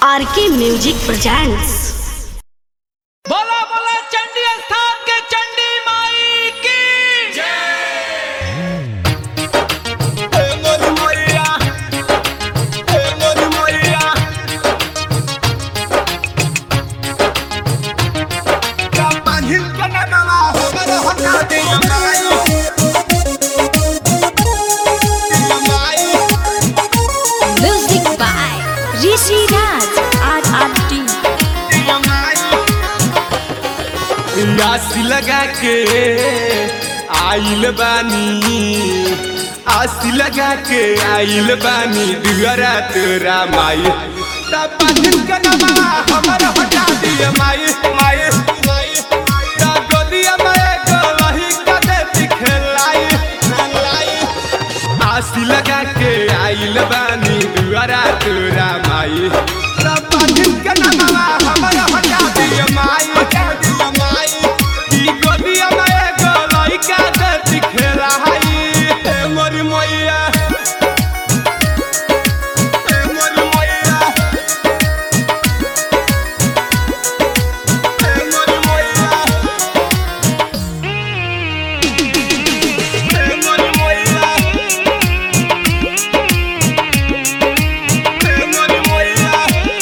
RK music presents बोला बोला चंडी स्थान के चंडी माई की music by Rishi Raj R R T आस लगा के आइल बानी आस लगा के आइल बानी दुआरा तोरा माई तब पाथिन के नमवा हमर हटा दिए माई माई माई तब गोदिया में गोलही का दे दिखलाई लाई आस लगा के आइल बानी दुआरा तोरा माई तब पाथिन के नमवा हमर हटा दिए माई हटा दिए माई की गोदिया में गोलही का दे दिखलाई ए मोरी मैया ए मोरी मैया ए मोरी मैया ए मोरी मैया ए मोरी मैया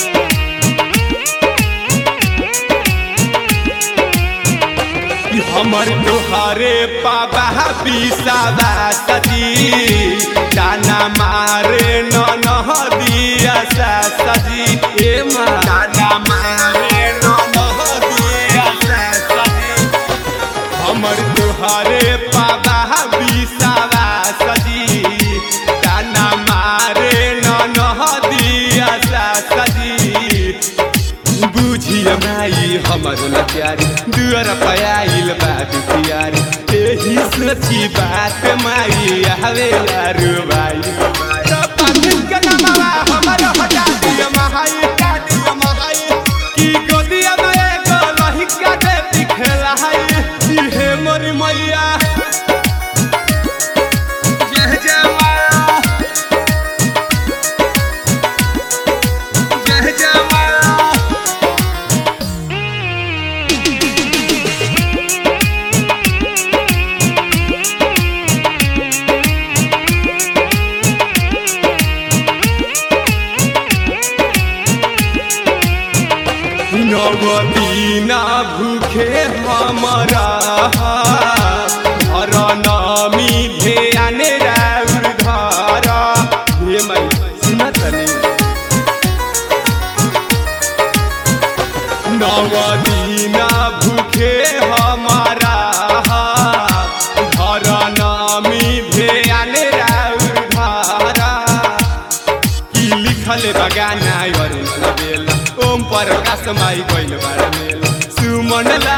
हमर तोहरे पापा बिसावा सजी दाना मारे न नहदिया सा सजी ए माँ दाना मारे न नहदिया सा सजी हमर तोहरे पापा बिसावा सजी दाना मारे न नहदिया सा सजी बुझिय माई हमर लचारी दुअर पयाइल बा दुखियारी एही सोची बात माई आवे लारू बाई तो पाथिन के नमवा हमर हटा दिय महाई हटा दिय महाई की गोदिया में एगो लहिका दे दिखला है इहे मोर मैया जय जय माया जय जय माया नवदीना भूखे हमरा हर नामी ध्यान राउर धारा हे माई सुनत रे नवदीना भूखे हमारा हर नामी ध्यान राउर धारा की लिखल बगाना अरुण बेल ओम प्रकाश माई गइल बार मेल सुमन